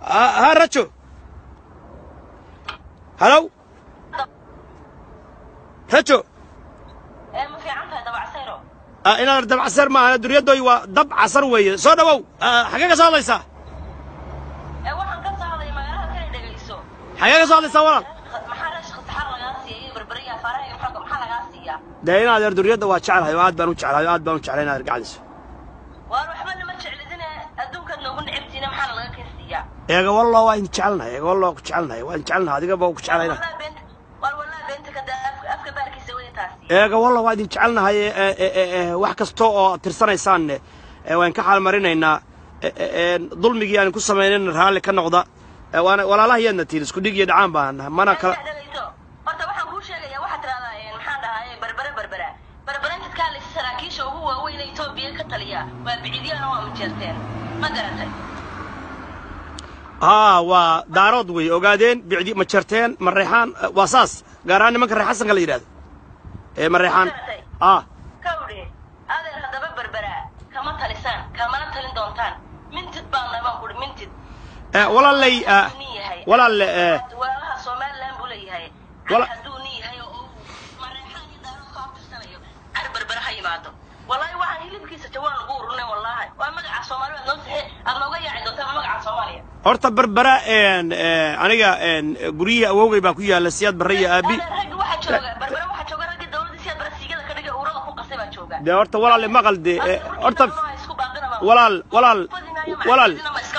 ha rajo halow rajo ma fiican tahay dabacsayro inaad dabcasar maaha duryadoy waa dab casar weeye soo dhawow xagee ka soo hadlaysaa waxaan ka soo hadlaya magaalada kale dhegayso xagee ka soo hadlaysaa walaal maxaa rash khasaxar lagaa siiya iyo berberiya faaraha maxaa maxaa lagaa siiyaa dee inaad er duryadda waa jeclahay oo aad baan u jeclahay oo aad baan u jeclay inaad ergacdiso waar waxba nama jeclidine adduunkaad noogu necabtiina maxaa laga keen siiyaa eega wallo waa idin jecelnahay eega wallo waa ku jecelnahay waa idin jecelnahay adigaba waa ku jeclayna Walaa beenta waar walaa beenta ka daa afka afka baarkiisa wadi taasi eega wallo waa idin jecelnahay ee, ee, ee, ee, wax kasta oo aad tirsanaysaanne ee, waan ka xaalmarinaynaa ee, ee, ee, dulmigii aan ku samaynayna raalli ka noqda ee, waana walaalahayaadna tihin isku dhig iyo dhacaan baan nahay mana kala dhegayso horta waxaan kuu sheegayaa waxaad tiraahdaa maxaan dhahaye berbere berbera berbere intaad ka hadlaysa saraakiisha ugu waaweyn ee etoobiya ka taliya waa bicidyana waa mujeerteen ma garatay haa waa daarood wey ogaadeen bicdi ma jarteen ma reexaan eh, waa saas gaar ahaan nimanka reer xasanka la yidhahdo ee ma reexaan ah kawdhe adeer haddaba berbera kama talisaan kamana talin doontaan mintid baan nabaan kuri mintid eh, walaalay eh, nin yahay walaalle eh, walaalaha somaliland buu leeyahay Wala- car hadduu nin yahay oo uu mareexaan iyo daarood ka hortirsanayo car berbera ha yimaado wallaahi waxaan hilibkiisa jawaan ugu ururnay wallaahi waa magaca soomaali aad noo saxe aad nooga yaaci doontaa magaca soomaaliya horta berbera een, eh, aniga een, guryihii awowgay baa ku yaalla siyaad barre iyo aabi rag waxaa jooga berbera waxaa jooga raggii dawladda si aad barasiigada ka dhigay urada ku qasay baa jooga dee horta walaalle maqal de eh, horta walaal walaal walaal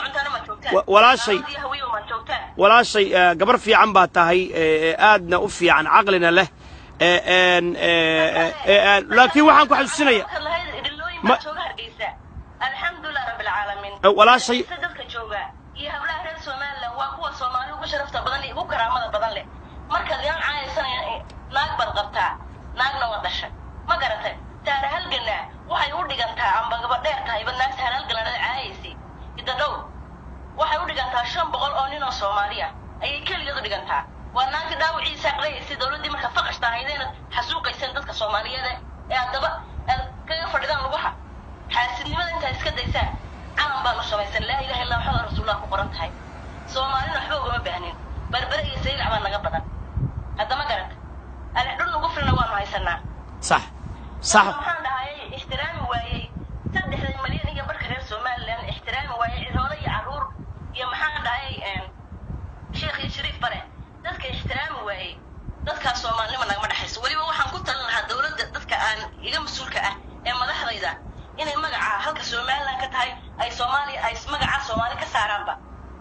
wa- walaashay walaashay eh, gabar fiican baa tahay eh, eh, aadna u fiican caqlina leh eh, een, eh, eh, eh, eh, laakiin waxaan ku xasuusinaya Ma- alxamdulilah rabbilcaalamiin Eh, walaashay- Dadka dadka jooga iyo hablaha reer somaliland waa kuwa soomaali ugu sharafta badan iyo ugu karaamada badan leh markaad inan caayaysanaya naag baad qabtaa naagna waa dhashay ma garatay taara halgana waxay u dhigantaa amba gabadheer tahayba naag taara halganada caayaysay idadhow waxay u dhigantaa shan boqol oo nin oo soomaaliya ayay keligeed u dhigantaa waa naagta dhaawiciisa aqlayaysay dowladdii marka faqashta ahaydeen xasuuqayseen dadka soomaaliyeed ee haddaba aad kaga fadhidaan lugaha xaasidnimada intaa iska daysaan calan baanu samaysan laa ilaha illa maxamed rasuulullah ku qoran tahay soomaalina waxba ugama baahnin berbere iyo saylac baa naga badan haddama garata alexdhul ugu filna waanu haysanaa sax sax waxaan dhahayay ixtiraami waayey saddexda malyan iyo barka reer somaliland ixtiraami waayey ciroole iyo carruur iyo maxaan dhahayay sheekh iyo shariif bare dadka ixtiraami waayey dadkaas soomaalinima nagama dhexayso weliba waxaan ku talin lahaa dowladda dadka aan iga mas-uulka ah ee madaxdayda inay magaca halka somaliland ka tahay ay soomaaliya ay magaca soomaali ka saaraanba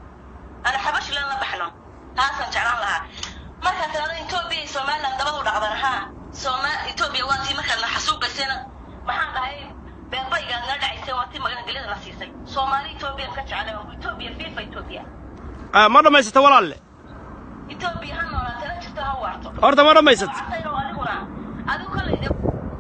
ana xabashland la baxno taasaan jeclaan lahaa markaa tirada etoobiya iyo somaliland dabadu dhacdan haa sooma etoobiya waa tii markaad na xasuuqaysayna maxaan dhahay beebaygaad nala dhacaysay waa tii magangelida na siisay soomaali etoobiya ka jeclay waa etoobiya fifa etoobiya Ah, ma dhammaysata walaalle etoobiya ha noolaatana jirto ha waarto horta ma dhammaysata Waxayna waa adiguna adigu kolley de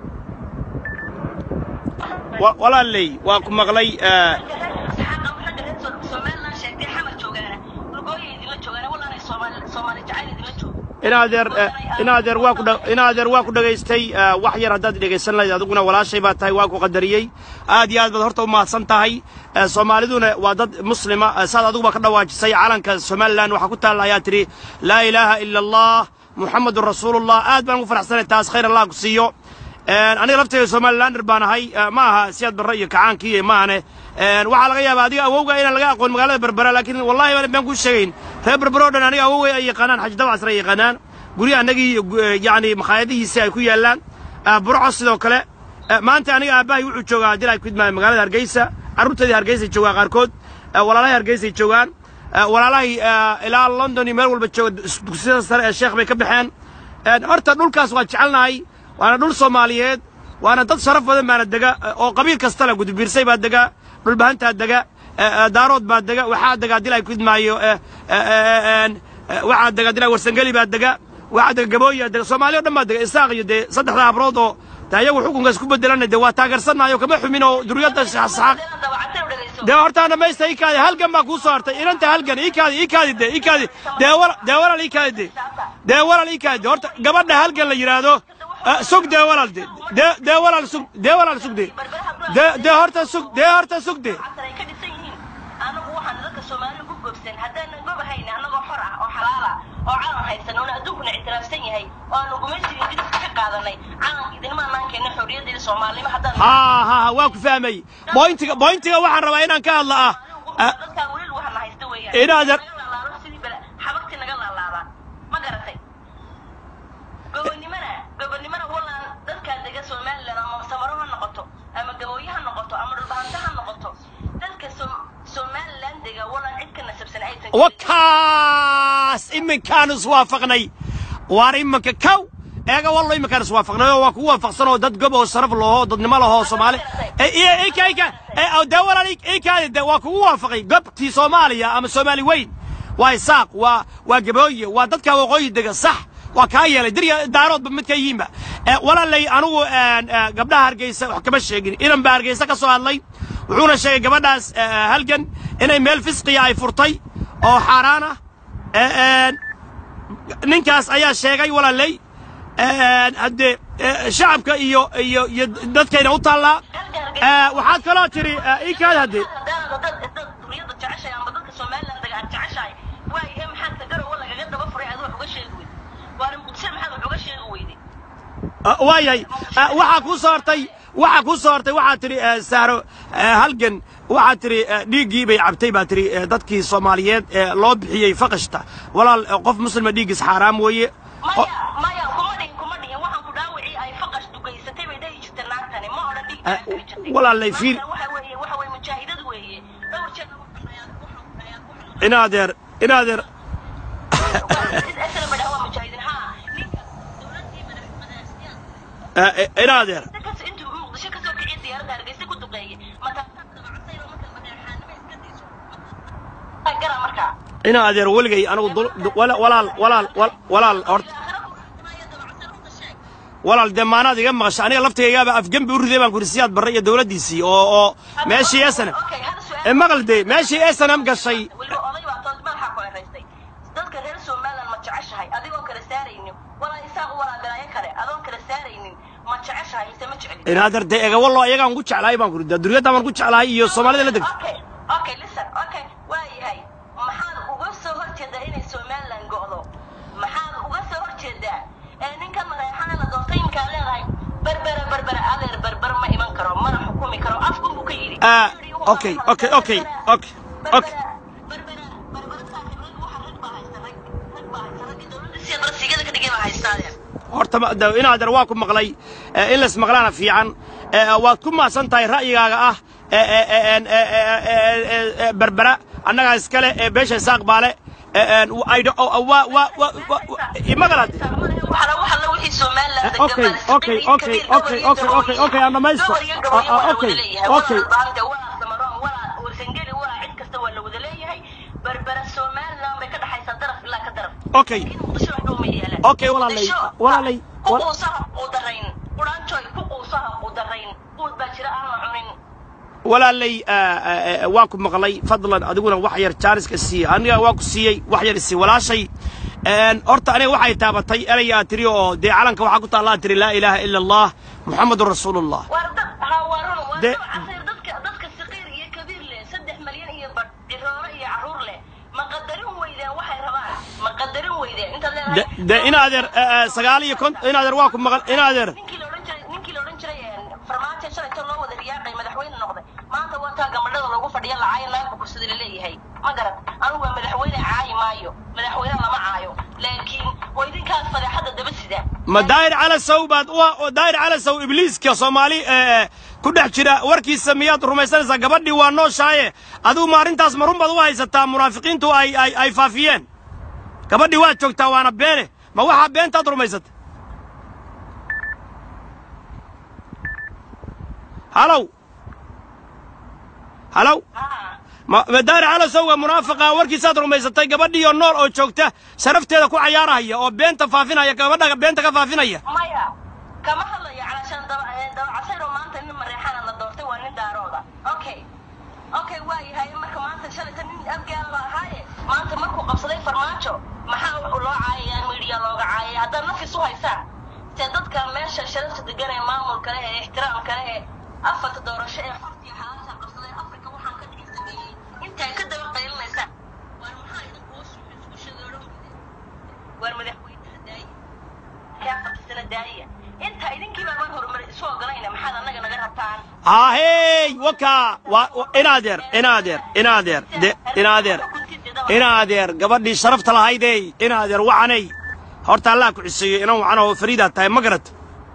Wa- walaaley waa ku maqlay eh, somaliland sheegtay xamar joogaana lugooya idinla joogaana wallaanay soomaali soomaali jacayl idinla joogo inaadeer eh, inaadeer waa ku dha- inaadeer waa ku dhagaystay eh, wax yar haddaad dhegaysan lahayd adiguna walaashay baa tahay waa ku qadariyey aad iyo aad baad horta u mahadsan tahay Eh, soomaaliduna waa dad muslima eh, saad adiguba ka dhawaajisay calanka somalilan waxaa ku taalla ayaa tidhi laa ilaaha ila allah muxamadun rasuulullah aad baan ugu faraxsanay taas khayr allah ku siiyo Eh, aniga laftayda somalilander baan ahay eh, ma aha siyaad barre iyo kacaankii maahane Eh, waxaa laga yaabaa adiga awowga inaan laga aqoon magaalada berbera laakiin wallahi baan baan kuu sheegayn reer berbera oo dhan aniga awowga ay yaqaanaan xaji dabcasre ay yaqaanaan guryaha annagii eh, yacni makhaayadihiisi ay ku yaallaan Ah, burco sidoo kale Eh, maanta aniga aabbahay wuxuu joogaa haddii ay ku idmaayeen magaalada hargeysa carruurteedii hargeysay joogaan qaarkood Eh, walaalahay hargeysay joogaan Eh, walaalahay eh, ilaa london iyo meel walba jooga dus- dugsiyada sare ee sheekh bay ka baxeen Eh, horta dhulkaas waa jecelnahay waana dhul soomaaliyeed waana dad sharaf badan baana dega eh, oo qabiil kasta le gudubiirsay baa dega dhulbahantaa dega eh, eh, daarood baa dega waxaa dega haddii ay ku idmaayo eh, eh, eh, eh, eh, waxaa dega haddii ay warsangeli baa dega waxaa dega gabooyaa dega soomaaliya o dhan baa dega isaaq iyo dee saddexda habrood oo de ayagu xukunkaas ku bedelana dee waa taageersannayo kama xumin oo duriyadda saxaaq dabacatay u dhegayso dee hortaa dhamaysta ii kaadi halgan baa kuu soo hartay inanta halgan ii kaadi ii kaadi de ii kaadi dee wala dee walaal ii kaadi de dee walaal ii kaadi de horta gabadha halgan la yidhaahdo ah, sug dee walaal de dee dee walaal sug dee walaal sug de dee dee horta sug dee horta sug de casar ay ka dhisan yihiin anagu waxaan dadka soomaali ku gobsan haddaanan gobahayn annagoo xor ah oo xalaala oo calan haysan oona adduunkuna ictiraafsan yahay oo aanu gumaysiga ingiriiska ka qaadanay calanka idinmaanaan keenna xorriyaddeeda soomaalnimo haddaan ha ha ha waa ku fahmay bointiga bointiga waxaan rabaa inaan ka hadla ah ah, dadkaa weli waxana haysta weeyaan Inaadan- Naga laalaado sidii bala xabagtii naga laalaada ma garatay gobonnimana gobonnimana wallaan dadkaa dega somaliland ama samaro ha noqoto ama gabooye ha noqoto ama dhulbahanto ha noqoto dadka Som- somaliland dega wallaan cid ka nasabsan aysan jirin. wakaas iminkaan iswaafaqnay waar iminka kow eega wallo iminkaan iswaafaqnay oo waa kugu waafaqsan oo dad gob oo sharaf lahoo dadnimo lahoo soomaali Eh, iyo ika ika eh, oo dee walaal ik- ikaadi de waa kugu waafaqay gobtii soomaaliya ama soomaali weyn waa isaaq waa waa gabooye waa dadka waqooyi dega sax waa kaa yeelay dirya daaroodba mid ka yihiinba Eh, walaalay anigu eh, eh, gabdhaha hargeysa wax kama sheegin inan baa hargeysa ka soo hadlay wuxuuna sheegay gabadhaas eh, halgan inay meel fisqiya ay furtay oo xaaraan ah Eh, eh, ninkaas ayaa sheegay walaalay Eh, haddee eh, shacabka iyo iyo iyo dadkayna u taallaa Eh, waxaad kaloo tiri eh, ikaad haddee haddaanad dad dad duriyada jeceshahay ama dadka somaliland dega aad jeceshahay waay ee maxaad tagarowa lagaga daba furay aad wax uga sheegi weyday waana muqdisho maxaad wax uga sheegi weyday Ah, waayahay Ah, waxaa kuu soo hortay waxaa kuu soo hortay waxaa tidhi eh, sahro eh, halgan waxaa tidhi eh, dhiiggii bay cabtay baa tidhi eh, dadkii soomaaliyeed ee loo bixiyey faqashta walaal eh, qof muslima dhiiggiis xaaraam weeye maya maya kuma dhihin kuma dhihin waxaan ku dhaawicii ay faqash dugaysatay bay dhahi jirta naagtani ma odhan dhiig Eh, walaalay fiil- waxa weeye waxa weeye mujaahidad weeye dhowr jeer waxaan dhayaa waxaan dhayaa waxaan inaadeer inaadeer isla madhaha waa mujaahidiin haa ninka dowladii madaxmadaxsiyaad eh, eh, inaadeer kas intuu muqdisho kasoo kiciya diyaaradda hargeysa ku duqeeyey mataasaad dabacasayba marka madaxaanimo iska dayso gara markaa inaadeer weligay anigu dul- du- wala- walaal walaal wal- walaal horta walaal dee maanaad iga maqasha aniga laftigaygaaba afgembi u riday baan ku siyaad barre iyo dowladdiisii oo oo meeshii esanam e maqal dee meeshii esanam gashay weliba oday baa toos madaxa ku eraystay dadka reer somaliland ma jeceshahay adigoo kala saaraynin walaa isaaq walaa galaayo kale adoon kala saaraynin ma jeceshahay mise ma jeclin inaadeer dee ega wallo ayagaan ku jeclahay baan ku daa duriyadda baan ku jeclahay iyo soomaalida la degta okay okay listen okay waa yahay maxaad uga soo horjeedaa inay somaliland go'do maxaad uga soo horjeedaa ee ninkan madaxana la doortay imkaa leedahay berbera berbera adeer berber ma iman karo mana xukumi karo afkun buu ka yidhi Ah, okay, okay, okay, okay, okay. berbera berbera saaxiib rag waxa rag baa haysta rag rag baa haysta ragga dowladda siya darsigada ka dhigay baa haystaadeer horta ma- da- inaadeer waa ku maqlay eh, in lays maqlaana fiican Eh, waad ku mahadsan tahay ra'yigaaga ah eh, eh, eh, en, eh, eh, eh, eh, eh, berbera annagaa iskale ee beesha isaaq baale Eh, en, w- I don't- oh, oh, waa waa waa waa- imaqal hadde waxala waxala wixii somaliland Eh, okay, okay, okay, okay, okay, okay, okay, aan dhamaysto. Ah, ah, okay, okay. berbera somaliland bay ka dhaxaysaa daraf ilaa ka daraf Okay. laakiin muqdisho wax dhow ma yaalaan Okay, walaalay, Muqdisho, walaalay, ku wal- quusaha qudarayn quraanjooy ku quusaha qudarayn quud baa jira aan la cunin walaalay ah, ah, ah, waa ku maqlay fadlan adiguna wax yar jaaniska siiye aniga waa ku siiyey wax yar isii walaashay En, horta aniga waxay taabatay erey aad tiri oo dee calanka waxaa ku taallaa tiri laa ilaaha ila allah muxamadun rasuulullah waar dad haa waa run waa De- dad casir dadka dadka saqiir iyo kabiir leh saddex malyan iyo badh ciroole iyo carruur leh ma qadarin weydeen waxay rabaan ma qadarin weydeen intaad de leedahay de inaadeer ah, ah, sagaal iyo kont inaadeer waa ku maqal inaadeer ninkii la odhan jiray ninkii la odhan jiray een, farmaajo shalayto loo wada riyaaqay madaxweyne noqday maanta waa taa gabadhada lagu fadhiya lacaayo naagba kursada laleeyahay ma garan anigu waa madaxweyne caayi maayo madaxweyne lama caayo laakiin waa idinkaas fadeexadda daba sida ma daahir calasow baad u oo daahir calasow ibliiska soomaali eh, ku dhex jira warkiisa miyaad rumaysanaysaa gabadhii waa nooshaaye adigu ma arrintaas ma run baad u haysataa munaafiqiintu ay ay ay faafiyeen gabadhii waad joogtaa waana beene ma waxaa beentaad rumaysata halow halow haa ma ma daahir calasowga munaafiqa warkiisaad rumaysatay gabadhiioo nool oo joogta sharafteeda ku cayaarahaya oo beenta faafinaya gabadha beenta ka faafinaya maya kama hadlayo calashaan daba ee, dabacasayr oo maanta nin mareexana la doortay waa nin daarooda okay okay waa yahay marka maanta shalayta nin afgaal ba ahaaye maanta markuu qabsaday farmaajo maxaa wuxuu loo caayayaa miidiya looga caayaya haddaad nafis u haysaan se dadka meesha sharafta degan ee maamulka leh ee ixtiraamka leh ee afarta doorasho ee fartiya xalaasha qabsaday afrika waxaan ka dhigi sameeyey intaa ka daba qaylinaysaa daaya inta idinkiiba baan horumar isu ogolayna maxaad annaga naga rabtaan ahey waka waa wa- inaadeer inaadeer inaadeer de inaadeer inaadeer gabadhii sharafta lahaydey inaadeer wacanay horta allah ku ciseeyo inan wacan oo fariidaad tahay ma garat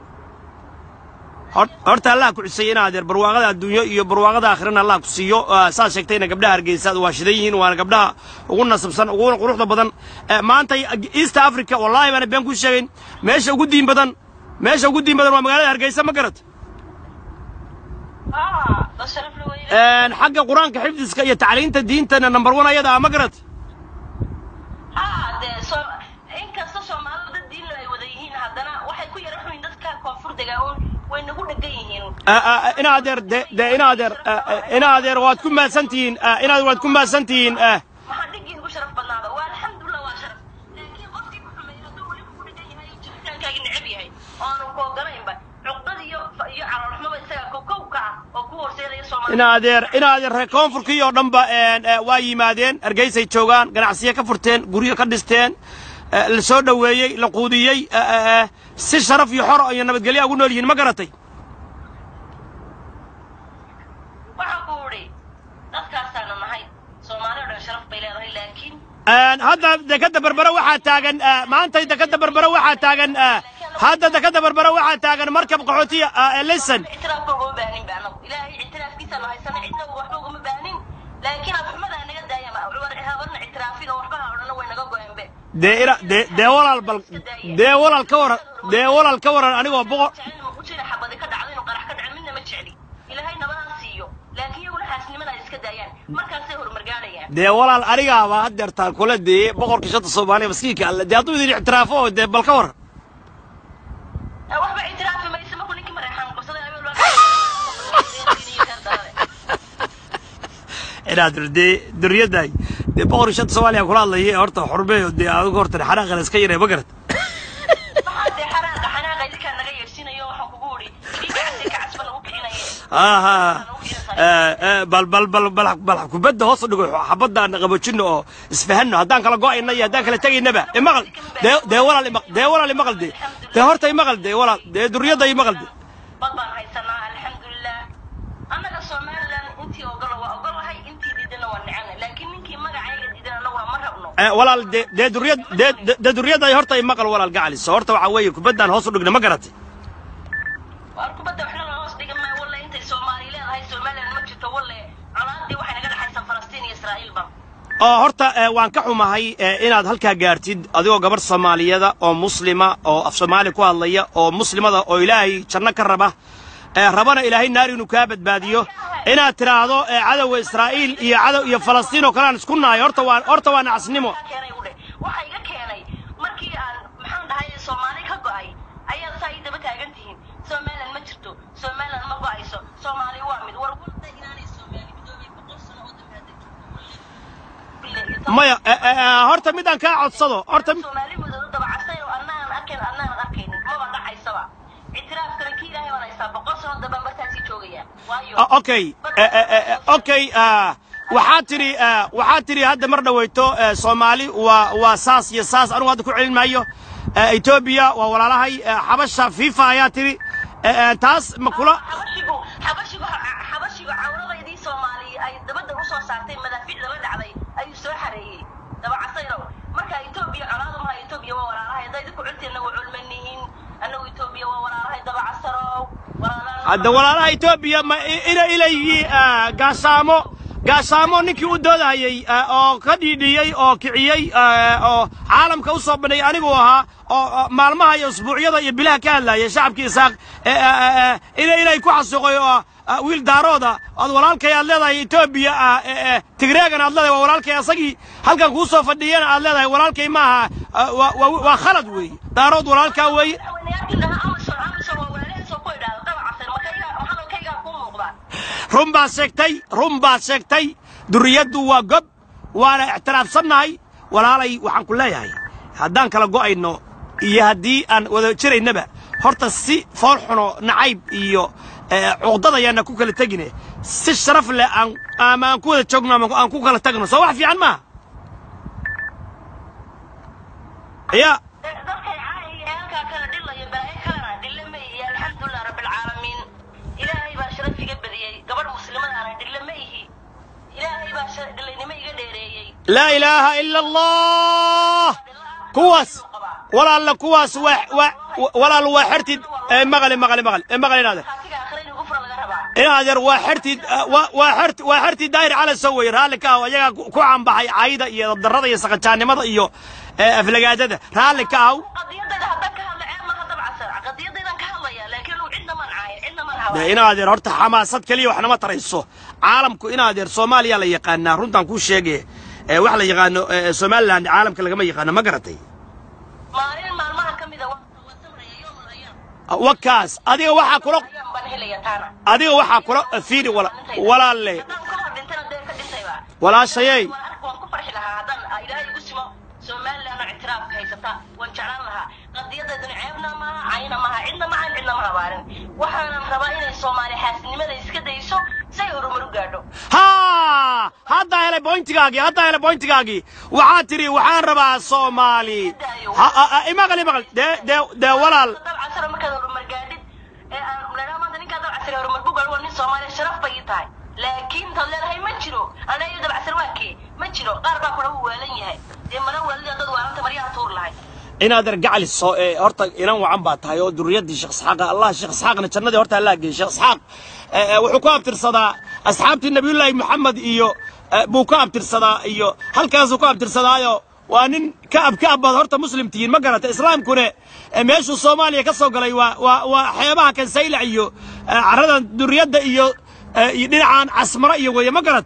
Hor- horta allah ku ciseeyo inaadeer barwaaqada adduunyo iyo barwaaqada aakhirana allah ku siiyo Ah, saad sheegtayna gabdhaha hargeysa waa shidan yihiin waana gabdhaha ugu nasabsan ugu quruxda badan Eh, maanta east africa wallaahi baana been ku sheegayn meesha ugu diin badan meesha ugu diin badan waa magaalada hargeysa ma garat ah dad sharaf la weyne Een, xagga qur-aanka xifdiska iyo tacliinta diintana number one ayada ah ma garat ah dee soo inkasta soomaalidu dad diin ay wada yihiin haddana waxay ku yara xuyin dadka koonfur degaa uun way nagu dhegan yihiin Ah, ah, inaadeer de de inaadeer ah, ah, inaadeer waad ku mahadsantihiin ah, inaadeer waad ku mahadsantihiin ah. maxaa dhigii ugu sharaf badnaada waa alxamdulilah waa sharaf laakiin qofkii ku xumeeya hadduu weli kugu dhegan yahay oo jiritaankaagi necab yahay oo aanu ku ogolaynba cuqdad iyo iyo caloolxumaba isaga kowkowka ah oo ku horseedaya soomaalida inaadeer inaadeer reer koonfurkii oo dhanba een, eh, waa yimaadeen hargeysay joogaan ganacsiyo ka furteen guryo ka dhisteen eh, la soo dhoweeyey la quudiyey eh, eh, eh, si sharaf iyo xor iyo nabadgelyo ugu nool yihiin ma garatay waxaa ku idhi dadkaasaana nahay soomaali o dhan sharaf bay leedahay laakiin Een, hadda dekada berbere waxaa taagan eh, maanta dekada berbere waxaa taagan eh, hadda dekada berbere waxaa taagan markab qaxootiya eh, listen ictiraafka ugama baanin ba anagu ilaahay ictiraafkiisaanu haysana cidna waxba ugama baanin laakiin afxumada naga daayama habarna ictiraafin oo waxba ha odhana way naga go-een dee ina dee dee walaal bal dee walaal ka waran dee walaal ka waran anigoo boqor jecel ma ku jira xabadi ka dhacdo inuu qarax ka dhaco midna ma jecli ilaahay nabadaan siiyo laakiin iyaguna xaasnimada ay iska daayaan markaasay horumar gaadhayaan dee walaal anigaaba haddeertaan kula dee boqorka shanta soomaaliya maskiinka alle dee hadduu idin ictiraafo oo dee bal ka waran Eh, waxba ictiraafi maysa markuu ninkii mareexaan qabsaday ayuu loo inaad dee duriyadaay dee boqorka shanta soomaaliya kula hadlaya horta xurmeeyo dee adigu horta xanaaqan iska yaray ma garat maxaa dee xanaaqa xanaaqa idinkaa naga yeersinayo waxaan kugu idhi dhiigga casi ka casba lagu kicinaye aha bal bal bal bal bal kubadda hoos u dhigo xabadda aan qabojino oo isfahanno haddaan kala go'ayna iyo haddaan kala tegaynaba imaqal dee dee walaal imaqal dee walaal imaqal dee dee horta imaqal dee walaal dee duriyadda imaqal dee bad baan haysanaa alxamdulilah annaga somalilan intii ogola waa ogolahay intii diidana waa necana laakiin ninkii magacayga diidan annaguna ma rabno Eh, walaal dee dee duriyad dee dee- dee duriyadda horta imaqal walaal gacaliso horta waxaa weeye kubaddaan hoos u dhigna ma garatay waar kubadda waxna la hoos dhigan maayo walle intay soomaali leedahay somalilan ma jirto walle colaadii waxay naga dhexaysaa falastiin iyo israa'iilba oo horta eh, waan ka xumahay eh, inaad halkaa gaartid adigoo gabarh soomaaliyada oo muslima oo af soomaali ku hadlaya oo muslimada oo ilaahay janno ka raba eh, rabana ilaahay naar inuu kaa badbaadiyo inaad tidhaahdo eh, cadowga israa'iil iyo cadow iyo falastiin oo kale aan isku nahay horta waa horta waa nacasnimo Maxaa keenay u dheh waxa iga keenay markii aan maxaan dhahay soomaali ka go'ay ayaad saa ii daba taagan tihiin somalilan ma jirto somalilan ma go'ayso soomaali waa mid war walda inaanay soomaali midoobay boqol sano oo dambe hadda jirto maya eh, eh, eh, horta midaan kaa codsado horta soomaali midooda dabacasay oo annaan arkayn annaan arkaynin maba dhacaysaba ictiraafkana kii ilaahay baan haystaa boqol sano dambe markaasii joogaya waayo Ah, okay eh, eh, eh, eh, okay ah, waxaa tidhi ah, waxaa tidhi hadda mar dhaweyto eh, soomaali waa waa saas iyo saas anugu hadda ku celin maayo Eh, etoobiya waa walaalahay eh, xabasha fifa ayaa tidhi Eh, eh, taas ma kula xabashigu xabashigu xabashigu cawradaydii soomaali ay dabadda usoo saartay madaafiicda la dhacday ayuu soo xareeyey dabacasayrow marka etoobiya colaadu maha etoobiya waa walaalahay hadday idinku cunti anagu culmanihin anagu etoobiya waa walaalahay dabacasarow walaalaan hadda walaalaha etoobiya ma i- ina ilayii ah, gaashaamo gaashaamo ninkii u doodahayey ah, oo ka dhiidhiyey oo kiciyey ah, oo caalamka u soo bandhigay anigu ahaa oo oo maalmaha iyo usbuucyada iyo bilaha ka hadlayay shacabkii isaaq eh, eh, eh, eh, ina inay ku xasuuqay oo ah, wiil daarooda aad walaalkay aad leedahay etoobiya ah, eh, eh, tigreegan aad leedahay waa walaalkay asagii halkan kuu soo fadhiyana aad leedahay walaalkay maaha ah, waa- waa waa khalad weeye daarood walaalkaa weeye madaxweyneyaashii dhahaa amazon amazon waa walaalahiisoo ku idhaahda dabacasar makayga hadalkaygaa kuu muuqdaa run baad sheegtay run baad sheegtay duriyaddu waa gob waana ictiraafsannahay walaalay waxaan ku leeyahay haddaan kala go'ayno iyo haddii aan wada jiraynaba horta si fool xuno nacayb iyo eh, cuqdad ayaana ku kala tegine si sharaf leh aan ama aan ku wada joogno ama aan ku kala tagno soo wax fiican maaha ya dadkay caayaya ee halkaa kala dhilaya balaayo ka alxamdulilah rabbilcaalamiin ilaahay baa sharaf iga badiyey gabadh muslimada ana dhille ma ihi ilaahay baa shar- dhillaynimo iga dheereeyey laa ilaaha ila allah kuwaas walaalla kuwaas waa waa walaal waa xertid ee maqli maqli maqli ee maqli inaadeer kaatiga aakhira in ugu fura laga rabaa inaadeer waa xertid waa waa xert waa xertid daahir cala soo weye raalli ka ah ayagaa ku caanbaxay cayda iyo darrada iyo saqajaannimada iyo ee, aflagaadada raalli ka ah qadiyadayda haddaan ka hadla ceeb maaha dabcasar qadiyadaydan ka hadlaya laakiin uu cidna man caayo cidna man dee hawa inaadeer horta xamaasad keliya wax nama tarayso caalamku inaadeer soomaaliya la yaqaanaa runtaan kuu sheege ee wax la yaqaano ee, somaliland caalamka lagama yaqaano ma garatay maalin maalmaha ka mida waa waa samraya yoomul ayaam wakaas adiga waxaa kula ayaam baan helaya taana adiga waxaa kula fiiri wala walaalle haddaan ka hor dhintana dee ka dhintayba walaashayey waan ark waan ku farxi lahaa haddaan ilaahay igu simo somaliland oo ictiraafka haysata waan jeclaan lahaa qadiyadayduna ceebna maaha cayna maaha cidna maaha cidna ma habaarin waxaanan rabaa inay soomaali xaasinimada iska dayso say horumar u gaadho haa haddaa helay boyntigaagii haddaa helay boyntigaagii waxaa tidhi waxaan rabaa soomaali Ha- ha- ha- imaqal imaqal dee dee dee walaal dabcasara markaad horumar gaadhid ee aan leedaha maanta ninkaa dabcasara horumar ku gaadho waa nin soomaaliya sharaf bay ii tahay laakiin taad leedahay ma jiro ana iyo dabcasar waa kee ma jiro qaar baa kula wuu waalan yahay dee mana waalida dad waalanta maryaha tuur lahay inaad ergacli soo ee horta inan wacan baa tahay oo durriyaddii sheekh isxaaqa allah sheekh isxaaqna jannadii horta allaa geeyey sheekh isxaaq ee, ee, wuxuu ku abtirsadaa asxaabtii nabiyullaahi maxamed iyo ee, buu ku abtirsadaa iyo halkaasuu ku abtirsadaayo waa nin ka ab ka ab baad horta muslim tihiin ma garata islaamkuna ee, meeshuu soomaaliya ka soo galay waa waa waa xeebaha kansaylac iyo ee, carradan durriyadda iyo ee, iyo dhinacan casmaro iyo weeye ma garat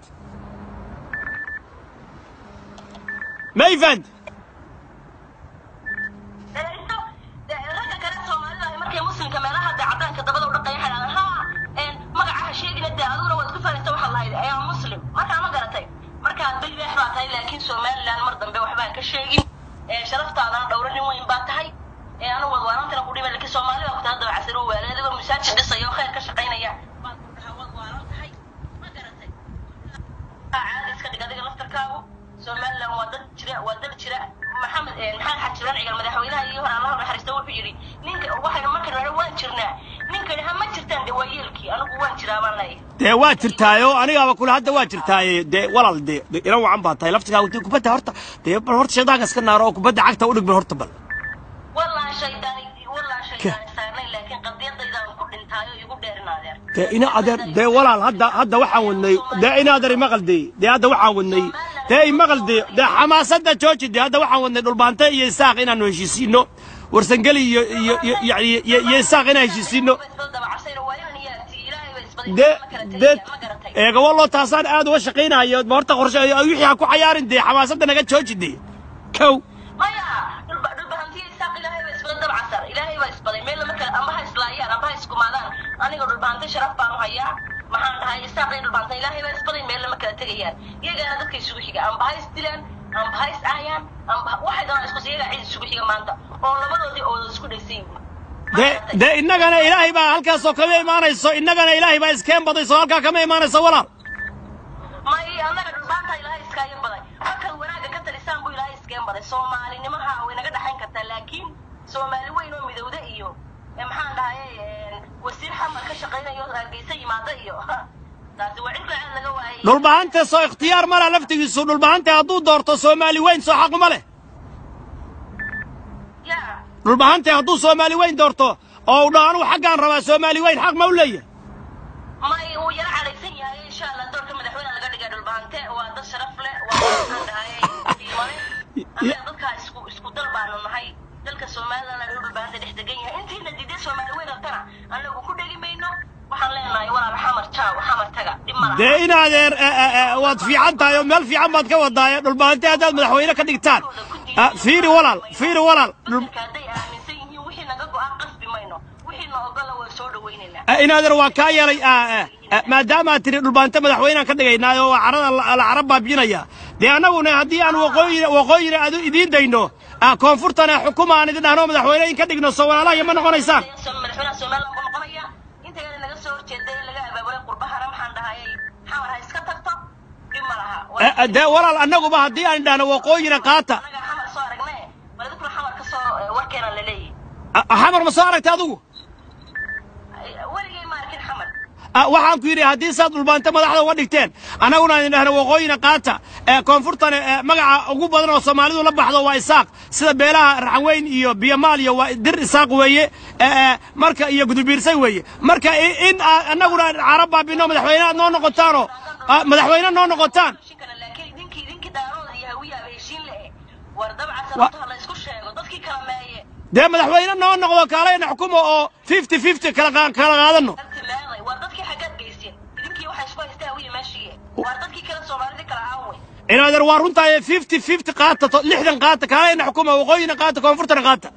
mayfand inta ragga kale soomaalida ahi markay muslimka meelaha dee cadaanka dabada u dhaqaya waxay dhahdaan ha magaca ha sheegina dee adiguna waad ku fahanaysa waxaad lahayd ayaa muslim markaa ma garatay markaa bilbeex baa tahay laakiin somaliland mar dambe waxbaan ka sheegin ee sharaftaadana dhowro nin weyn baa tahay ee anu wadwaanantana ku dhima laakiin soomaali baa ku tahay daba casiro waale adigoo masaajid dhisaya oo khayr ka shaqaynaya baad ku dhahaa wadwaanan tahay ma garatay caadi iska dhig adiga laftarkaagu somaliland waa dad jira waa dad jira maxamed maxamed xajiran cigal madaxweynaha iyo hore allaha naxariista wuxuu yidhi ninka waxayna markan hore waan jirnaa ninkani ha ma jirtaan de waa yeelkii anigu waan jiraa baan leeyahay dee waa jirtaayo anigaaba kule hadda waa jirtaaye dee walaal dee dee ilan wacan baa tahay laftigaagu dee kubadda horta dee bal horta shaydaanka iska naaro oo kubadda cagta u dhig bal horta bal walaa shaydaani walaa shaydaani saarnay laakiin qadiyadaydaan ku dhintaayo igu dheerinaadeer dee ina adeer dee walaal hadda hadda waxaan wadnay dee ina adeer imaqal dee dee hadda waxaan wadnay dee imaqal dee dee xamaasadda jooji dee hadda waxaan wadnay dhulbaante iyo isaaq inaanu heshiisiino warsangeli iyo iyo iyo yani iyo iyo isaaq inaan heshiisiino dee dee eegawa loo taasaan aad uga shaqaynayo ma horta qorshe wixii ha ku cayaarin dee xamaasadda naga jooji dee kow maya dhulba dhulbahantiya isaaq ilaahay baa isbaday dabcasar ilaahay baa isbaday meel lama kale amba ha islaayaan amba ha iskumaadaan aniga dhulbahantay sharaf baan u hayaa maxaan dhahay isaaq iyo dhulbahanta ilaahay baa isbaday meel lama kala tegayaan iyagaana dadka isugu xiga amba ha isdilaan amba ha iscaayaan amba waxay doonaan isku iyagaa cid isugu xiga maanta oo labadoodii ooda isku dhaysan yihiin dee dee innagana ilaahay baa halkaasoo kama imaanayso innagana ilaahay baa iskeen badayso halkaa kama imaanayso walaal may annaga dhulbaanta ilaahay iskaaga baday markaad wanaagga ka talisaan buu ilaahay iskeen baday soomaalinimaha way naga dhaxayn kartaa laakiin soomaali weyn oo midowda iyo ee maxaan dhahay wasiir xamar ka shaqaynayo hargeysa yimaada iyo taasi waa cidka aad laga waayay dhulbahante soo ikhtiyaar ma leh laftigiisu dhulbahante hadduu doorto soomaali weyn soo xaquma leh ya dhulbahante hadduu soomaali weyn doorto oo uu dhaho anugu xaggaan rabaa soomaali weyn xaq ma u leeyahay may uu yaro cadhaysan yahay insha allah doorka madaxweyne laga dhiga dhulbahante waa dad sharaf leh waa maxaan dhahay diimane annaga dadkaa isku isku dal baanu nahay dalka soomaalilana dhul dhulbahante dhex degan yahay intiina diiday soomaali weyn rabtana annagu ku dhegi mayno waxaan leenahay walaal xamar jaaw xamar taga dhib ma laha dee in adeer eh, eh, eh, waad fiican tahay oo meel fiican baad ka wadaaye dhulbahante haddaad madaxweyne ka dhigtaan Ah, fiiri walaal fiiri walaal dhul- dadka hadday aaminsan yihiin wixii naga go-aan qasbi mayno wixii na ogola waa soo dhawaynaynaa Eh, in adeer waa kaa yeelay ah, eh, eh, maadaamaad tiri dhulbahante madaxweynaan ka dhigaynaayo waa carada la la cara baabinaya dee annaguna haddii aan waqooyina waqooyina aad idiin dayno ah, koonfurtana xukuma aan idin dhahno madaxweyne in ka dhigno soo walaalaha ma noqonaysaan madaxweynaha somaliland buu noqonaya intayna naga soo horjeeday in laga abaabulay qurbahana maxaan dhahayay xamar ha iska tagto dhib ma laha Eh, eh, dee walaal annaguba haddii aan dhahno waqooyina qaata anaga xamar soo aragne bal dadkuna xamar ka soo warkeena la leeyahay Ah, xamar ma soo aragtay adigu Ah, waxaan ku yidhi haddii saad dhulbaanta madaxda uga dhigteen annaguna idin dhahna waqooyina qaata ee koonfurtana ee magaca ugu badan oo soomaalidu la baxdo waa isaaq sida beelaha raxanweyn iyo biyamaal iyo waa dir isaaq weeye ee, ee, marka iyo gudubiirsay weeye marka i- in aa- annaguna carab baabino madaxweyne aad noo noqotaanoo ah, madaxweyne noo noqotaan heshiin kale laakiin idinkii idinkii daarooda iyo hawiyaaba heshiin lehe war dabcan Wa- sababta ha la isku sheego dadkii kala meeye dee madaxweyne noo noqdo kaalayna xukumo oo fifty fifty kala qa- kala qaadano dadkii leeday war dadkii xaggaad geysteen idinkii waxay isku haystaa hawiya meeshiiye war dadkii kale soomaalidii kala aaway inaadeer waa runtahay fifty fifty qaata to- lixdan qaata kaalayna xukuma waqooyina qaata koonfurtana qaata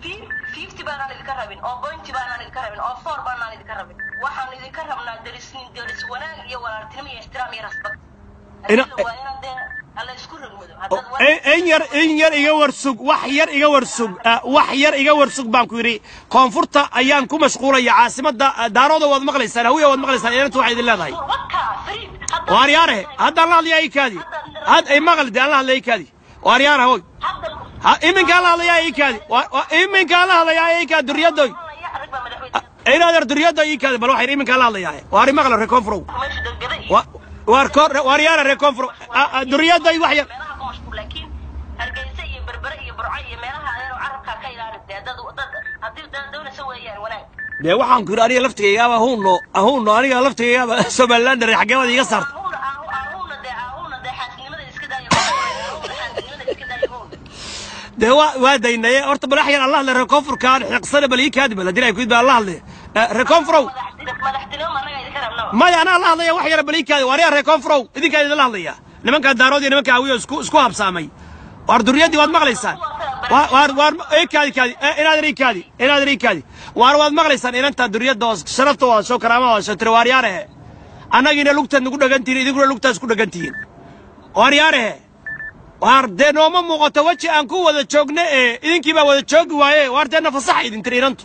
fifty baanaan idinka rabin oo bointy baanaan idinka rabin oo four baanaan idinka rabin waxaan idinka rabnaa derisnin deris wanaag iyo walaaltinimo iyo ixtiraam iyo rasbad Ina- Adiga waa inaad dee alla isku rogmado O- haddaad in in yar in yar iga warsug wax yar iga warsug ah, wax yar iga warsug baan ku yidhi koonfurta ayaan ku mashquulaya caasimadda ah, daarooda waad maqlaysaan hawiya waad maqlaysaan inanta waxay idin leedahay waka fariid hadda waaryaare haddaan la hadlayaa ikaadi had ay maqli dee aan la hadlaya ikaadi waaryaare hoy hadda ha iminkaan la hadlayaa ikaadi Wa- wa- iminkaan la hadlayaa ikaadi duryadoy ya arag baa madaxweyne inaadeer duryadoy ikaadi bal waxay iminkaan la hadlayaa waari maqla reer koonfurow meesha degada iyo Wa- waar koor waaryaare reer koonfurow Ah, ah, duryadoy wax yar meelaha ku mashquul laakiin hargeysa iyo berbere iyo burco iyo meelaha adeer carabkaa ka ilaali dee dad dad haddii dad doonaysa weeyaan wanaag dee waxaan ku yidhi aniga laftigaygaaba ahuunno ahuunno aniga laftigaygaaba somalilander xaggee baad iiga saarta ahuuna ahuuna dee ahuuna dee xaasinimada iska daayo ahuuna xaasinimada iska daayo ahuuna dee waa waa daynaye horta bal wax yar allah hadle reer koonfurkaan xiiqsane bal ii kaadi bal haddii ay ku yidhi baa allah hadle Eh, reer koonfurow madaxtinimo anaga idinka rabnaba maya anaa la hadlaya wax yar bal ii kaadi waaryaa reer koonfurow idinkaa idinla hadlaya nimankaa daarood iyo nimanka hawiyo isku isku habsaamay waar duryaddii waad maqlaysaan waar waar waar ii kaadi kaadi Eh, inaadan ii kaadi inaadan ii kaadi waar waad maqlaysaan inantaa duryadda oo sharafta waa soo karaamada waa soo tiri waaryaarehe annagiina lugtaad nagu dhagantihiin idinkuna lugtaad isku dhagantihiin waaryaarehe waar dee nooma muuqato weji aan ku wada joogno ee idinkii baa wada joogi waaye waar dee nafasaxa idin tiri inantu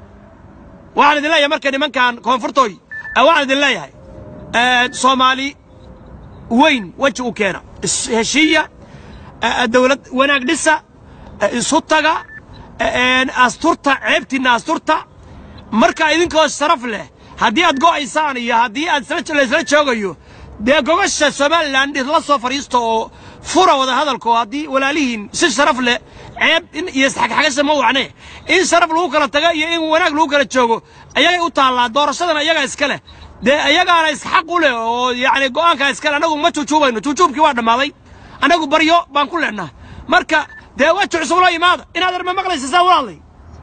waxaan idin leeyahay marka nimankan koonfurtooy eh, waxaan idin leeyahay eh, soomaali weyn weji u keena is- heshiiya eh, eh, dawlad wanaag dhisa eh, isu taga eh, eh, asturta ceebtiinna asturta marka idinkoo sharaf leh haddii aad go'aysaan iyo haddii aad isla laysla joogayo dee gogasha somalilan isla soo fadhiisto oo fura wada hadalko haddii walaalihiin si sharaf leh ceeb in iyo isxagxagasha ma wacne in sharaf lagu kala taga iyo in wanaag lagu kala joogo ayagay u taallaa doorashadana iyagaa iska leh dee iyagaana isxaq u leh oo yacni go'aankaa iska leh annagu ma juujuubayno juujuubkii waa dhammaaday annagu baryo baan ku leenaha marka dee weji cusub la imaada inaad arma maqlaysa saa walaalay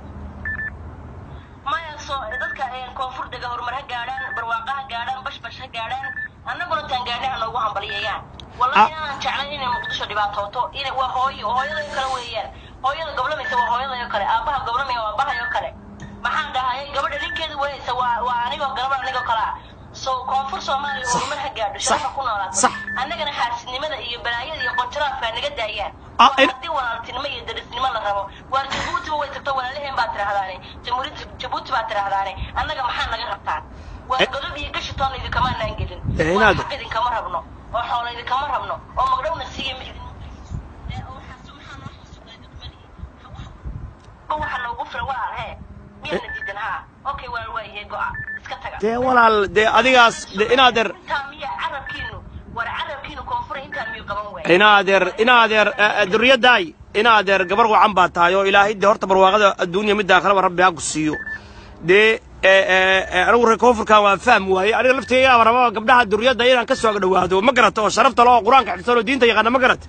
maya soo dadka ee koonfur dega horumar ha gaadhaan barwaaqa ha gaadhaan bashbash ha gaadhaan annaguna taan gaadhay ha noogu hambalyeeyaan Ah. wallahi inaan jeclayn inay muqdisho dhibaatooto inay waa hooyo hooyadayo kale weeyaan hooyada goblamaysa waa hooyadayo kale aabbaha goblamaya waa aabbahayo kale maxaan dhahayay gabadha ninkeeda weyaysa waa waa anigoo gabadh anigoo kale ah so koonfur soomaaliya horumar ha gaadho sharafa ku noolaato Sax. annagana xaasidnimada iyo balaayada iyo qonjaraafka naga daayaan Ah, Waa in- haddii walaaltinimo iyo darisnimo la rabo waar jabuutiba way tagto walaalaheen baad tidhaahdaane jamhuuriyadda jabuuti baad tidhaahdaane annaga maxaa naga rabtaan waa Eh. godob iyo gashitoona idinkamaanaan gelin Eh, waa inaad- xaq idinkama rabno oo xoola idinkama rabno oo magdhowna siiya ma idin Eh, oo waxaas- maxaa noo xasuuqay degmadii? Wax- waxa noogu filan walaal hee miyaana diidan haa okay walaal waa yahay go'a iska taga dee walaal dee adigaas dee inaadeer intaa miya carabkiinu war carabkiinu koonfura intaan miyuu qaban waaya inaadeer inaadeer duriyadaay inaadeer gabar wacan baa tahay oo ilaahay dee horta barwaaqada adduunya midda akhraba rabbi ha ku siiyo dee eh, eh, eh, anigu reer koonfurkan waan fahmi waaye aniga laftigaygaaba rabaa gabdhaha duriyadda inaan ka soo dhowaado ma garata oo sharafta leh oo qur-aanka xifsan oo diinta yaqaana ma garata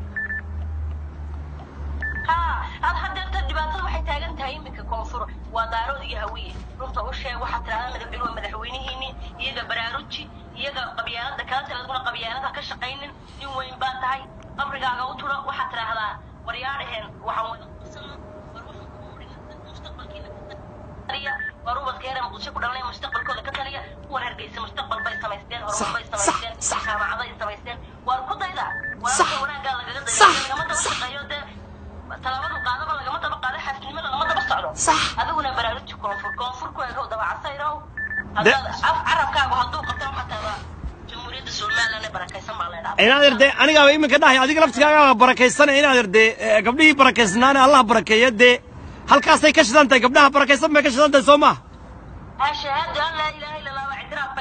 haa ad haddeerta dhibaatada waxay taagan tahay iminka koonfur waa daarood iyo hawiye runta u sheeg waxaad tidhahdaa madaxweyne waa madaxweynihiini iyaga baraaruji iyaga qabyaalada kala taladuna qabyaalada ka shaqaynin nin weyn baa tahay qabrigaaga u turo waxaad tidhaahdaa waryaadhaheen waxaan wada qabsano war waxaan kugu dhigan mustaqbalkiina ka taliya war ubadkeena muqdisho ku dhalanaya mustaqbalkooda ka taliya kuwan hargeysa mustaqbal bay samaysteen horumar bay sax, samaysteen sax. jaamacado ay samaysteen waar ku dayda Sax, wararka wanaaggaa lagaga daya sax, lagama daba sax. shaqeeyo dee talaabadu qaadaba lagama daba qaado xaasnimo lagama daba socdo Sax. adiguna baraaruji koonfur koonfur ku egow dabacasayrow De- haddaad af carabkaagu hadduu qabto xataaba jamhuuriyadda somaliland ee barakaysan baa leedhaa inaadeer dee anigaaba iminka dhahay adiga laftigaagaa barakaysana inaadeer dee eh, gabdhihii barakaysnaana allah barakeeya dee halkaasay ka shidan tahay gabdhaha barakaysan bay ka shidan tahay soo maaha shahaado an laa ilaaha illa allah waa ictiraaf bay ugu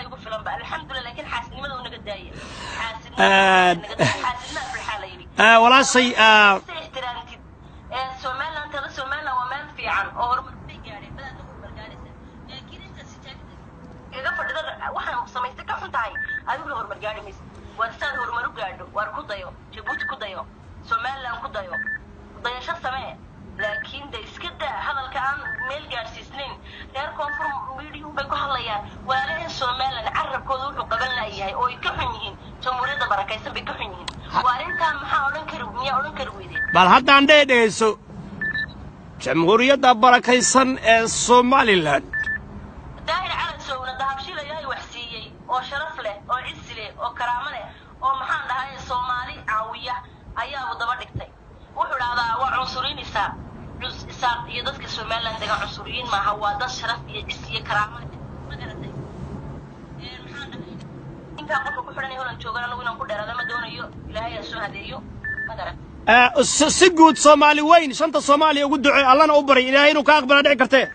badanba alxamdulilah laakiin xaasidnimada naga daaya Aad. xaasidnima aflaxaa la yidhi آه walaashay آه si ixtiraamtid ee somaliland tada somaliland waa meel fiican oo horumar bay gaadheen badaad horumar gaadhaysa laakiin inta sijaagada iga fadhida waxaan samaystay ka xun tahay adiguna horumar gaadhi maysa waar saad horumar u gaadho waar ku dayo jabuuti ku dayo somaliland ku dayo dayasho samee laakiin de iska daa hadalka aan meel gaadhsiisnayn reer koonfur miidiyuhu bay ku hadlayaan walaalahan somaliland carabkooda wuxuu qaban laayahay oo ay ka xun yihiin jamhuuriyadda barakaysan bay ka xun yihiin waa arrintaa maxaa odhan kari miyaa odhan kari weydeen bal haddaan dhee dhegayso jamhuuriyadda barakaysan ee somalilan daahir calasowna dahabshila ilaahay wax siiyey oo sharaf leh oo cisi leh oo karaamo leh oo maxaan dhahay soomaali caawiya ayaaba daba dhigtay wuxuu dhahdaa waa cunsuriin isaaq cus isaaq iyo dadka somaliland degan cunsuriyiin maaha waa dad sharaf iyo cisi iyo karaamo leh ma garatay Ee, maxaan dhahay intaa qofka ku xidhan holan joogan anagu inaan ku dheeraada ma doonayo ilaahay ha soo hadeeyo ma garatay آه si si guud soomaali weyn shanta soomaaliya ugu ducee allana u baray ilaahay inuu ka aqbala dhici kartee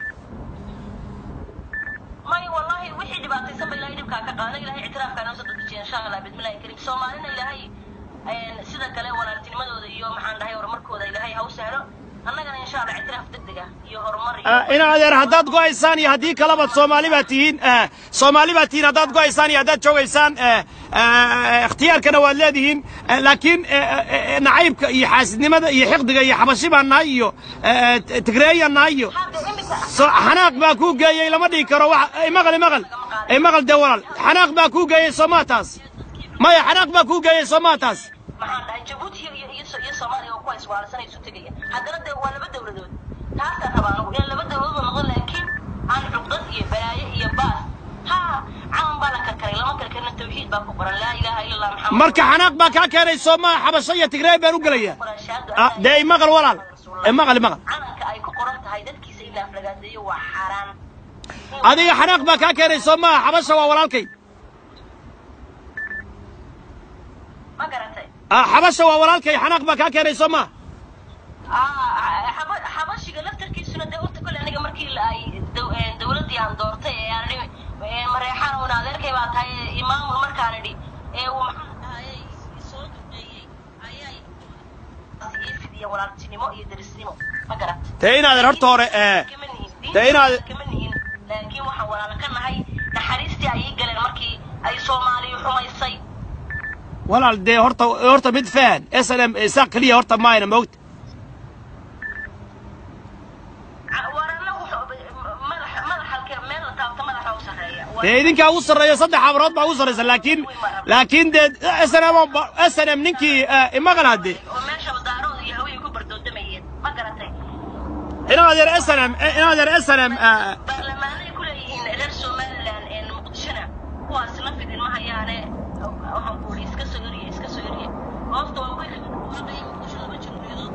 may wallahi wixii dhibaataysan ba ilaahay dhibkaa ka qaada ilaahay ictiraafkaa noo soo dedejiya insha allah bismillahi kariim soomaalina ilaahay een, sida kale walaaltinimadooda iyo maxaan dhahay horumarkooda ilaahay ha u sahlo annagana insha allah ictiraaf degdega iyo horumar iyo آه in adeer haddaad go'aysaan iyo haddii kaleba soomaali baad tihiin آه soomaali baad tihiin haddaad go'aysaan iyo haddaad joogaysaan آه آه اختيارkana waad leedihiin آه laakiin آه آه nacaybka iyo xaasidnimada iyo xiqdiga iyo xabashi baan nahay iyo آه tigreeyaan nahay iyo hadda imika so xanaaq baa kuu geeyey lama dhihi karo wax imaqal imaqal imaqal dee walaal xanaaq baa kuu geeyey soomaa taas maya xanaaq baa kuu geeyey soomaa taas maxaan dhahay jabuuti iyo iyo iyo iyo soomaaliya oo ku hayswaalasana isu tegaya haddana dee waa laba dowladood taasaan rabaa anigu inaan laba dowladood noqdo laakiin aan cuqdad iyo balaayo iyo baas ha calan baa la karkaray lama karkarina tawxiid baa ku qoran laa ilaaha ila allah maxamed marka xanaaq baa kaa keenay soomaa xabasho iyo tigreey baan u gelaya Ah, dee imaqal walaal imaqal imaqal calanka ay ku qoran tahay dadkiisa in la aflagaadeeyo waa xaaraan adiga xanaaq baa kaa keenay soomaa xabasha waa walaalkay ma garatay Ah, xabasha waa walaalkay xanaaq baa kaa keenay soomaa Ah, xaba- xabashiga laftarkiisuna dee horta kole aniga markii la- ay dow- een, dowladdii aan doortay ee aan idhi een, mareexaan una adeerkay baa tahay ee imaamul markaan idhi ee uu maxaan dhahaye soo duqeeyey ayaa ii fidiya walaaltinimo iyo derisnimo ma garat dee in adeer horta hore eh, kama nihin dee inaad- kama nihin laakiin waxaan walaalo ka nahay naxariistii ay ii galeen markii ay soomaaliyu xumaysay walaal dee horta horta mid fahan s n m isaaq keliya horta maayna moogta warana madaxa madaxalka meel la taabto madaxa u sarreeya dee idinkaa ugu sarreeya saddex abrood baa ugu sarraysa laakiin laakiin dee s n m s n m ninkii eh, imaqal hadde oo meesha daarooda iyo haweenay ku bardoodamayeen ma garatay in adeer s n m in adeer s n m baarlamaanay ku leeyihiin reer somaliland ee muqdishona kuwaas la fidin ma hayaane waxaan ku idhi iska soo eriye iska soo eriye hoosta waa kuwii waaqaya muqdisho laba jamhuuriyadood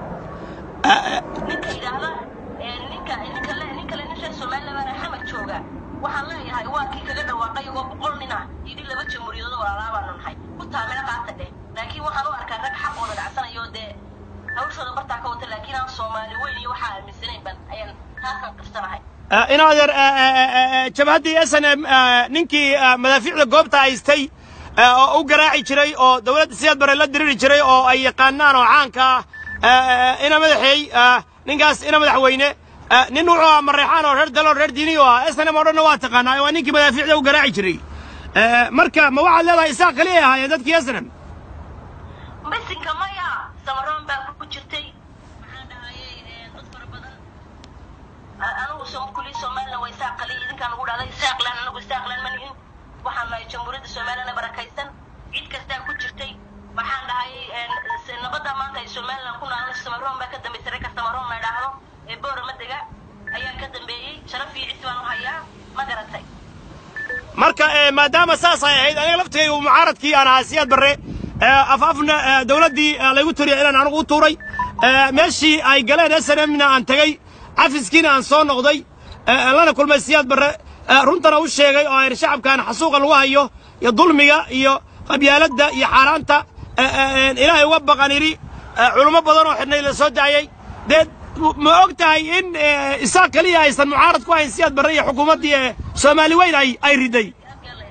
ninka yidhaahda ee ninka ninka le ninka le nin reer somaliland baa xamar jooga waxaan leeyahay waa kii kaga dhawaaqay oo boqol nin ah yidhi laba jamhuuriyadood walaalaa baanu nahay ku taamina qaata dheh laakiin waxaan u arkaa rag xaqooda dhacsanayo dee hawshooda bartaa ka wata laakiin aan soomaali weyn iyo waxaa aaminsanayn ban ayaan taasaan qirsanahay in adeer jabhaddii s n m ninkii eh, madaafiicda goobta haystay eh, oo u garaaci jiray oo dowladda siyaad bare la diriri jiray oo ay yaqaanaan oo caanka ah ina madaxeey eh, ninkaas ina madaxweyne eh, nin wuxuu ahaa mareexaan oo reer dalo reer diini oo ah s n m oo dhanna waa taqaanaa waa ninkii madaafiicda u garaaci jiray Eh, marka ma waxaad leedahay isaaq kaliya ahaayeen dadkii s n m bisinka maya samaroon baa ku jirtay maxaan dhahayay dad fara badan A- anigu som kulii somaliland waa isaaq kaliya idinkaan ugu dhahday isaaqlan anagu isaaqlan ma nihin waxaan nahay jamhuuriyadda somaliland barakaysan cid kastaa ku jirtay waxaan dhahayay s- nabadda maanta ay somaliland ku naalan samaroon baa ka dambaysay reerka samaroon la idhaahdo ee boora madega ayaa ka dambeeyey sharaf iyo cisi baan u hayaa ma garatay marka eh, maadaama saas ay ahayd aniga laftigaygu mucaaradkii aan ahaa siyaad barre eh, af afna eh, dowladdii eh, laygu tiriya inaan anigu u tuuray eh, meeshii ay galeen s n mna aan tegey cafiskiina aan soo noqday eh, lana kulmay siyaad barre eh, runtana u sheegay oo ayr shacabkan xasuuqa lagu hayo iyo dulmiga iyo qabyaaladda iyo xaaraanta eh, eh, ilaahay uga baqan idhi eh, culummo badan oo xidhnay la soo daayey dee ma og tahay in eh, isaaq keliya aysan mucaarad ku hayn siyaad barre iyo xukuumaddii eh, soomaali weyn ay ay riday halkee la idhaahdo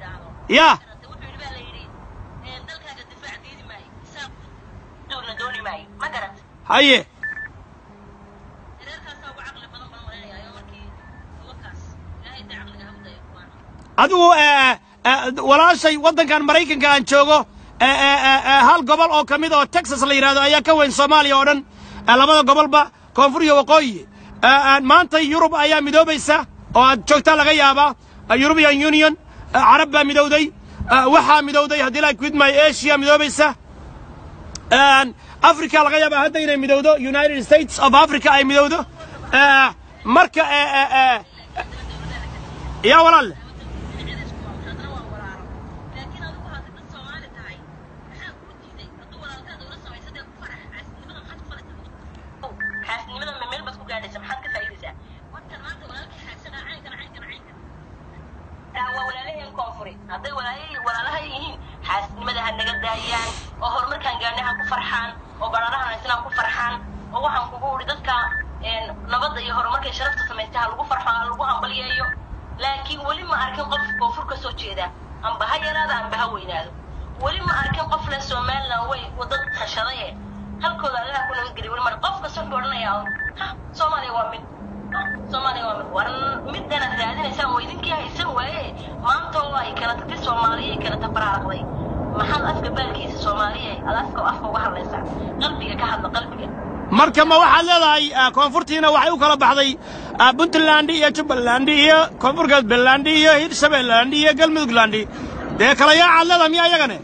yaa wuxuu yidhi baa la yidhi ee, dalkaaga difaac diidi maayo isaaq duulna dooni maayo ma garat haye reerkaasaa ugu caqli badan baan malaynayaa markii wakaas ilaahay dee caqliga ha u dayo kuwaan adigu eh, eh, walaashay waddankan maraykanka aan joogo eh, eh, eh, eh, hal gobol oo ka mid oo texas la yidhahdo ayaa ka weyn soomaaliya oo dhan eh, labada gobolba koonfur iyo waqooyi Eh, eh, maanta yurub ayaa midoobaysa oo aad joogtaa laga yaabaa eh, european union eh, carab baa midowday eh, waxaa midowday haddii la quidmay asia midoobaysa Een, africa laga yaabaa hadda inay midowdo united states of africa ay midowdo Eh, marka eh, eh, eh, yaa walaal haddana waa walaalo laakiin adigu hadda dad soomaali tahay maxaa kuu diiday hadduu walaalkaada ula samaysa dee ku farax xaasnimada maxaad ku falaysaa xaasnimada ma meel baad ku gaadhaysa maxaad ka faa'iidaysaa warkan maanta walaalkii xaasana caynkan caynkan caynkan taa waa walaalaheen koonfuri hadday walaalahii walaalaha yihiin xaasnimada ha naga daayaan oo horumarkaan gaadhnay ha ku farxaan oo bararahan haysana ha ku farxaan oo waxaan kugu udhi dadka een, nabadda iyo horumarkay sharafta samaystay ha lagu farxo ha lagu hambalyeeyo laakiin weli ma arkin qof koonfur ka soo jeeda amba ha yaraado amba ha weynaado weli ma arkin qof leh somaliland way wadad tashadaye halkooda allaha ku nabadgeliy weli mar qof kasta wuxuu odhanayaa un ha soomaaliya waa mid Ha, soomaaliya waa mid war midanaad raadinaysaan waa idinkii haysan waaye maanta oo ay kala tagtay soomaaliya ay kala tabararaqday maxaad afka baalkiisa soomaaliya aad afka afka uga hadlaysaa qalbiga ka hadla qalbiga marka ma waxaad leedahay ah, koonfurtiina waxay u kala baxday ah, puntland iyo jubbaland iyo koonfur galbeland iyo hirshabeelland iyo galmudugland dee kala yaacaad leedahay miya iyagane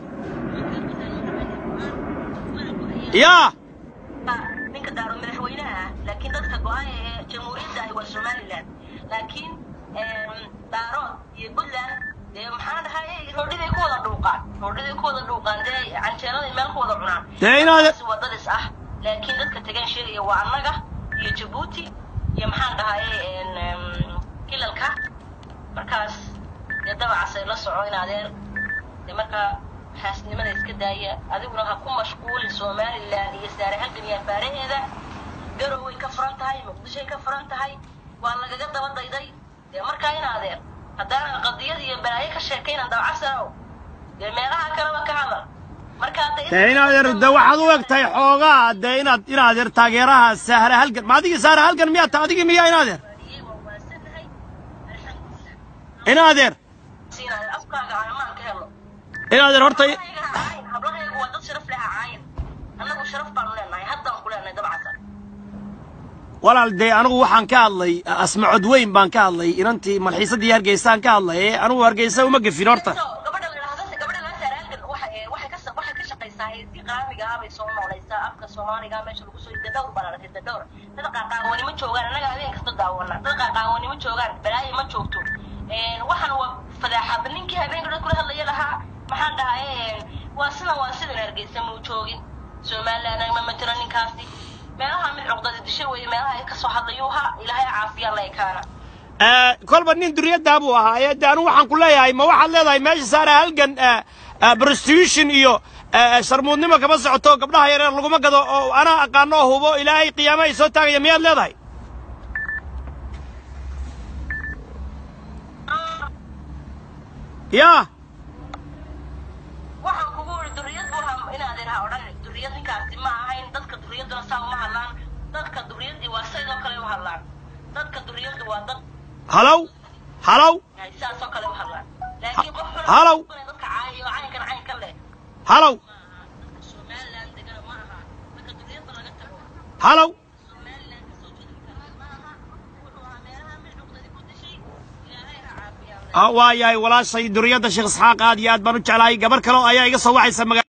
yaa ninka daaro madaxweynaha ah laakiin dadka go-aan ee jamhuuriyadda ahi waa somaliland laakiin daarood iyo puntland dee maxaa dhahay roodhiday ku wada dhuuqaan roodhiday ku wada dhuuqaan dee canjeeladay meel ku wada cunaan Dee inaad- Taasi waa dad is ah laakiin dadka tagaan sheegaya waa annaga iyo jabuuti iyo maxaan dhahay kilalka markaas dee dabacas ay la soco in adeer dee markaa xaasnimada iska daaya adiguna ha ku mashquulin somaliland iyo saare halgan iyo afaaraheeda garoway ka furan tahay muqdishoay ka furan tahay waa lagaga daba dayday dee markaa in adeer haddaanan qadiyad iyo balaayo ka sheekaynan dabacasanow dee meelaha kaleba ka hadal markaa de dee inaad er de waxaad u eg tahay xoogaa dee inaad inaad er taageeraha sahra halgan ma adigii sahra halgan miyaa ta adigii miyaa inaad er waa waasanahay alxamdulilah inaad er siinayo afkaaga amaan ka helo inaad er horta hablahayga ha caayin hablahaygu waa dad sharaf leh ha caayin annagu sharaf baanu leenahay haddaan ku leenahay dabcasa walaal dee anigu waxaan ka hadlay asmacod weyn baan ka hadlay inantii malxiisadii hargeysaan ka hadlay ee anigu hargeysa uma gefin horta So, gabadha la yidhaahdo gabadha la saaraalkan waxa ee waxay ka sa- waxay ka shaqaysaa si qaamiga ah bay soo noolaysaa afka soomaaliga ah meesha lagu soo yidhi dhowr baan arkay dhowr dad qaaqaawani ma joogaan annaga habeen kasta daawana dad qaaqaawani ma joogaan balaayo ma joogto Een, waxaan waa fadaaxad ninkii habeenka dad kula hadlaya lahaa maxaan dhahay een, waa sidan waa sidan hargeysa muu joogin somaliland ma matiro ninkaasi meelaha mid cuqdada disho weeye meelaha ay kasoo hadlayuuha ilaahay caafiya la ekaana Eh, kolba nin duriyaddaa buu ahaa ee de anigu waxaan ku leeyahay ma waxaad leedahay meesha saara halgan eh, eh, prostitution iyo eh, sharmuudnimo kama socoto gabdhaha yareer laguma gado oo anaa aqaano oo hubo ilaahay qiyaama ay soo taagaya miyaad leedahay yaa waxaan kugu iri duriyad buu ahaa inaad idhaha odhan duriyad ninkaasi ma ahayn dadka duriyaduna saa uma hadlaan dadka duriyadii waa sidoo kale u hadlaan dadka duriyadu waa dad halow halow ay sidaasoo kale u hadlaan laakiin qof xun Halow. dadka caayo caynkan caynkan leh halow dadka somaliland degana ma aha marka duriyadda laga tago halow somaliland kasoo jeeda ninkaasi ma aha wuxuu ahaa meelaha mid cuqdadi ku dishay ilaahay ha caafiyaa Ah, waa yahay walaashay duriyadda sheekh isxaaq aad iyo aad baan u jeclahay gabar kale oo ayaa iga soo wacaysa maga